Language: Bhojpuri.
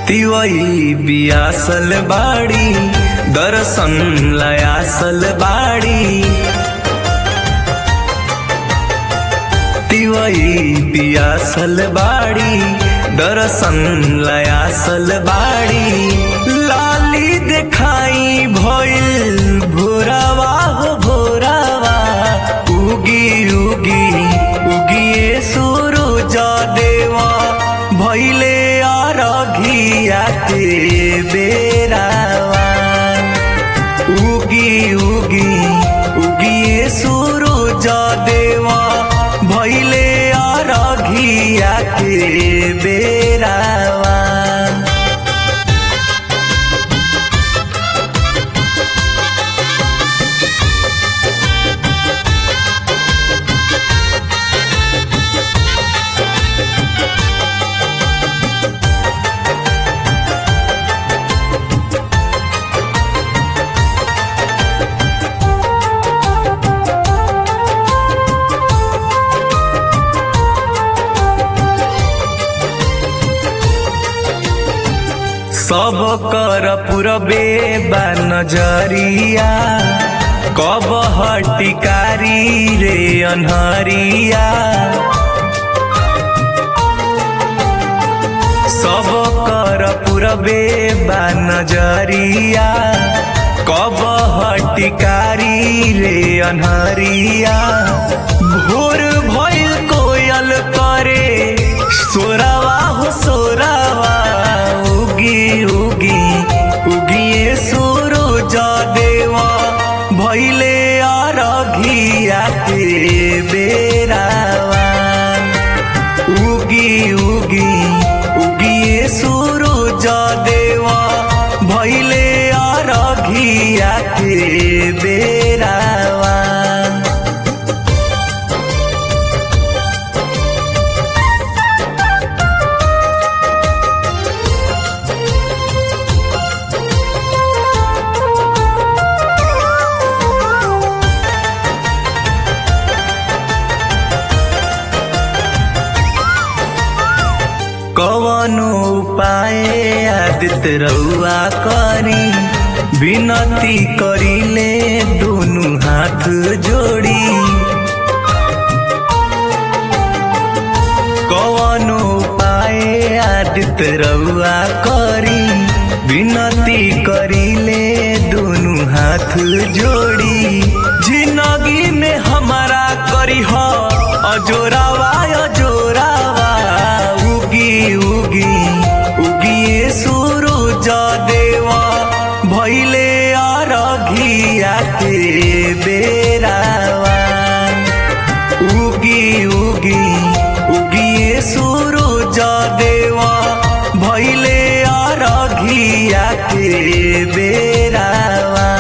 तिवई बियासल बाड़ी दर्शन लयासल बाड़ी तिवई बियासल बाड़ी दर्शन लयासल बाड़ी लाली देखाई भइल भोरावा हो भोरावा उगी उगी उगिए सूरज देवा भइले अरघिया के बेरावा उगी उगी उगिए सूरज देवा भइले अरघिया के बेरावा सब कर पुरबे बा नजरिया कब हटिकारी रे अनहरिया सब कर पुरबे बा नजरिया कब हटिकारी रे अनहरिया भोर भइल कोयल करे सोरावा हो सोरावा उगी उगी उगिए सूरज देवा भइले अरघिया के बेरावा उगी उगी उगिए सूरज देवा भइले अरघिया के बेरावा कवनो उपाय आदित्य रउआ करी विनती करिले दुनु हाथ जोड़ी कवनो उपाय आदित्य रउआ करी विनती करिले दुनु हाथ जोड़ी जिंदगी में हमारा करी हो अजोरावा अजोरावा उगी उगी उगिए सूरज देवा भइले अरघिया के बेरावा उगी उगी उगिए सूरज देवा भइले अरघिया के बेरावा